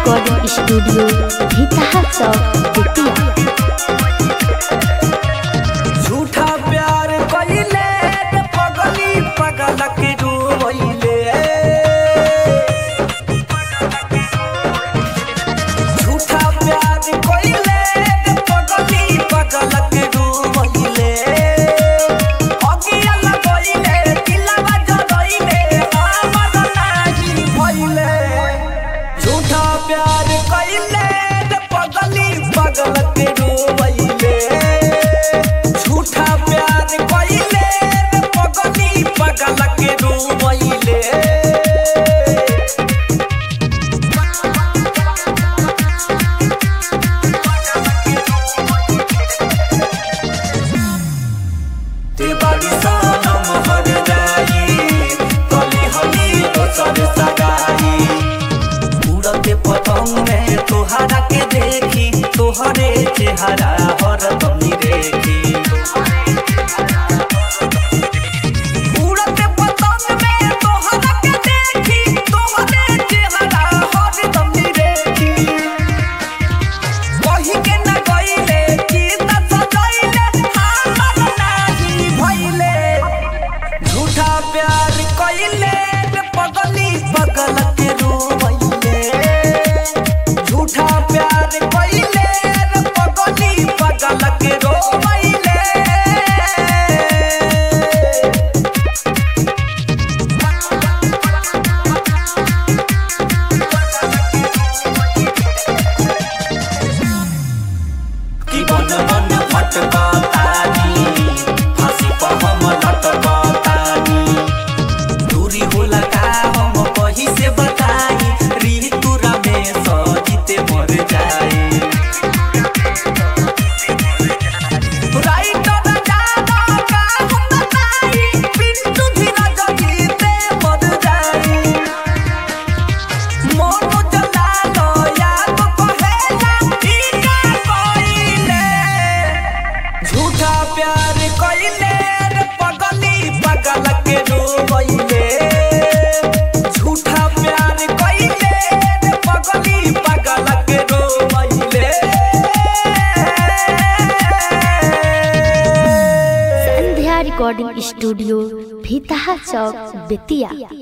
recording studio Bhitaha चौक बेतिया झूठा प्यार कइले रे पगली पगल के डूबइले झूठा प्यार कइले रे पगली पगल के डूबइले अगिया लगइले दिलवा जरइले हमर नाही भइले झूठा प्यार कइले रे पगली पगल के डूबइले झूठा प्यार कइले रे पगली पगल के डूबइले ते बड़ी सनम हर जाई कली हली दोसर सगाई उड़ते पतंग में तोहरा के देखी तोहरे चेहरा हरदम देखी उड़ते पतंग में तोहरा के देखी तोहरे चेहरा हरदम देखी कही के न गइले की त सजइले हमर नाही भइले झूठा प्यार कइले रे पगली पगल के रोइले झूठा प्यार कइले रे पगली पगल के रोइले कि बन बन भटकतानी फांसी पर हम लटकतानी दूरी होला का हम कहीं से बताई ऋतुरा में सजीते मर जाए राइटर जाना का हम बताई पिंटू धीरज जीते मर जाए मोनो जला लो याद कहेला ई का कइले झूठा प्यार कइले रे पगली पगल के रोइले झूठा प्यार कइले रे पगली पगल के रोइले संध्या रिकॉर्डिंग स्टूडियो भीतहा चौक बेतिया